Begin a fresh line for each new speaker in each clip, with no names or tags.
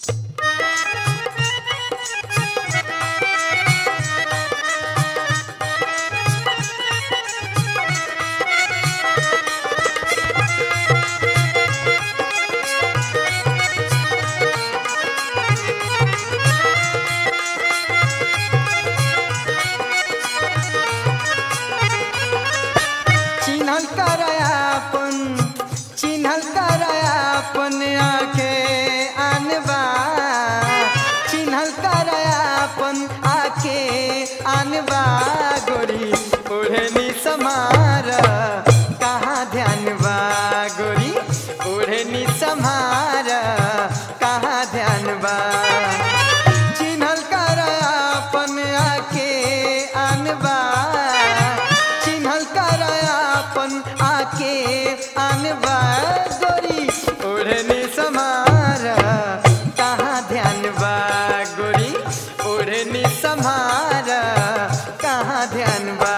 चिन्हल करायापन चिन्हल करायापन आके आनबा चिन्हल करायापन आके आनबा गोरी ओढ़नी समार कहाँ ध्यान बा गोरी ओढ़नी समार कहाँ ध्यान बा चिन्हल करायापन आके आनबा चिन्हल करायापन आके आनबा गोरी ओढ़नी समार कहाँ ध्यान बा गोरी ओढ़नी समार कहाँ ध्यान बा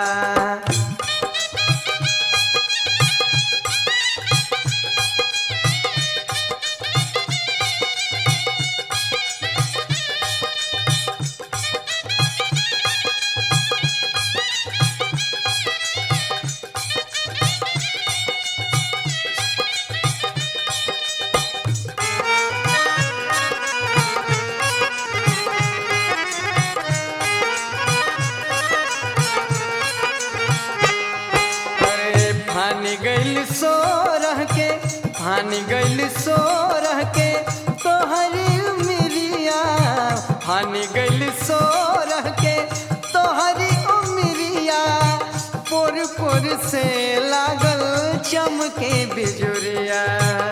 अरे फानी गइल सो रह के फानी गइल सो रह के तोहरी उमिरिया फानी गइल सो रह के तोहरी उमिरिया पोर पोर से लागल चमके बिजुरिया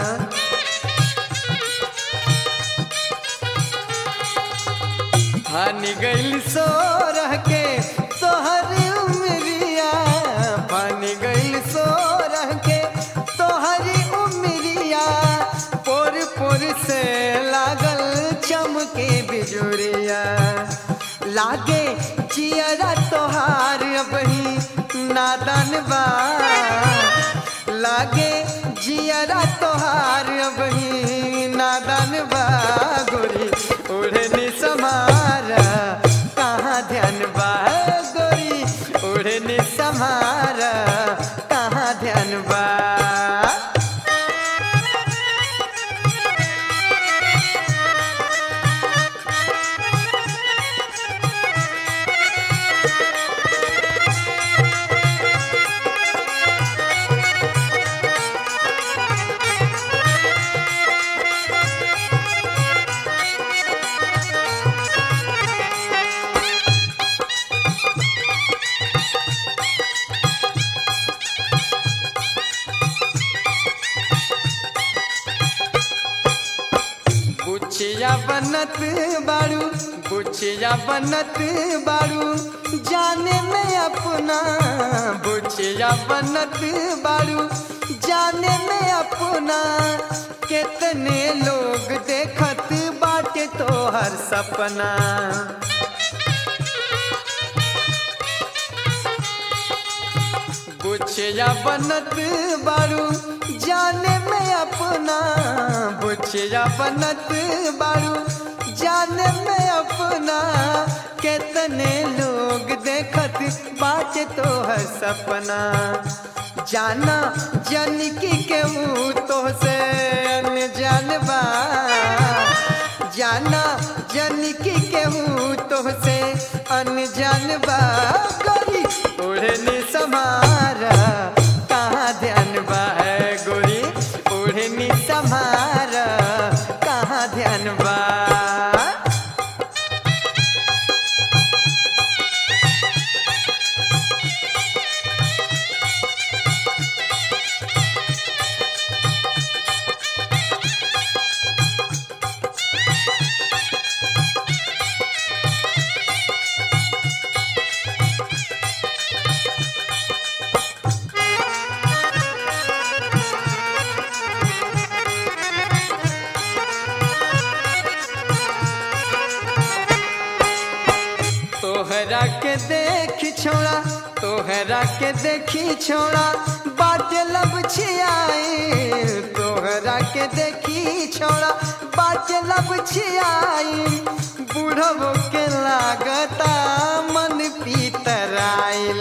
फानी गइल सो रह के तोहरी उमरिया फानी गइल सो रह के तोहरी उमरिया पोर पोर से लागल चमके बिजुरिया लागे चियरा तोहार अबही नादान बा लागे जियरा तोहार अबही नादान बा गोरी ओढ़नी समार कहाँ ध्यान बा गोरी ओढ़नी समार कहाँ ध्यान बा बुचिया बनत बारू बुचिया बनत बारू जाने में अपना बुचिया बनत बारू जाने में अपना कितने लोग देखत बाटे तोहर सपना बुचिया बनत बारू जाने में अपना बुचिया बनत बारू जाने में अपना कितने लोग देखत बात तो है सपना जाना जन की केहू तो से जानबा जाना जन की केहू तो से अनजान बा गोरी ओढ़नी समार कहाँ ध्यान बा है गोरी ओढ़नी समार कहाँ ध्यान बा तोहरा के देख छोड़ा तोहरा के देखी छोड़ा बाटे लब छियाई तोहरा के देखी छोड़ा बाट बाटे लब छियाई बूढ़ो के लागता मन पीतराइल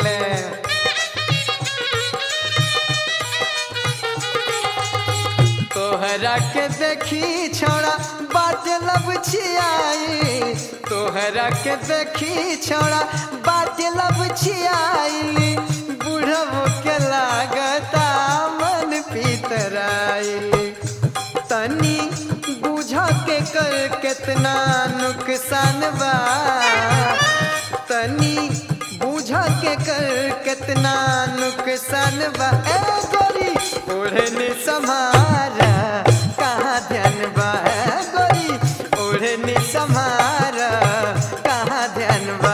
तोहरा के देखी छोड़ा बाटे लब छियाई तोहरा के देखी छोड़ा बाटे लब छियाई बूढ़ो के लागता मन पीतराइल तनी बुझ के कर कितना नुकसान बा तनी बुझ के कर कितना नुकसान बा ए गोरी ओढ़ने समारा कहाँ ध्यान बा ए गोरी ओढ़ने समारा कहाँ ध्यान बा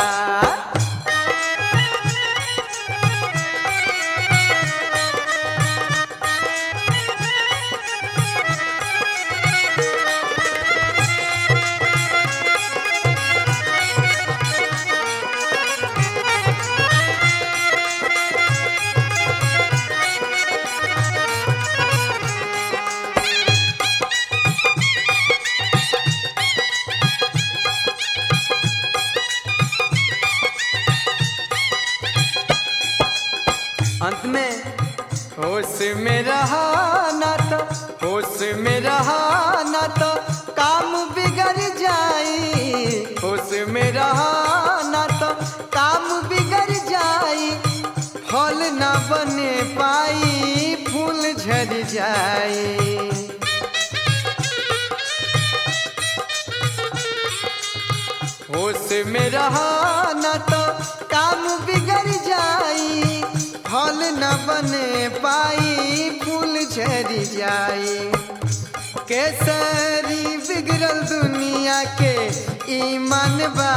अंत में होश में रहा ना तो होश में रहा ना तो काम बिगड़ जाई होश में रहा ना तो काम बिगड़ जाई फल ना बने पाई फूल झड़ जाई होश में रहा न तो काम बिगड़ जाई फल न बने पाई फूल झरी जाई केसरी बिगड़ल दुनिया के ईमान बा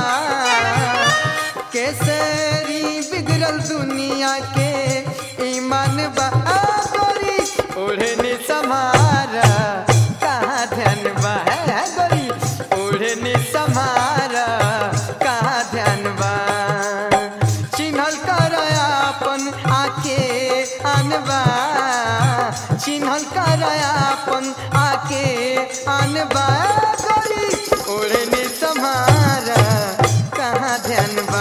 केसरी बिगड़ल दुनिया के ईमान बा आ गोरी ओढ़ने समारा कहाँ ध्यान बा है गोरी ओढ़ने समारा कहाँ ध्यान बा चिन्हल कर अपन आके अनबा चिन्हल कर अपन आके अनबा गोरी ओढ़ने समारा कहाँ ध्यान बा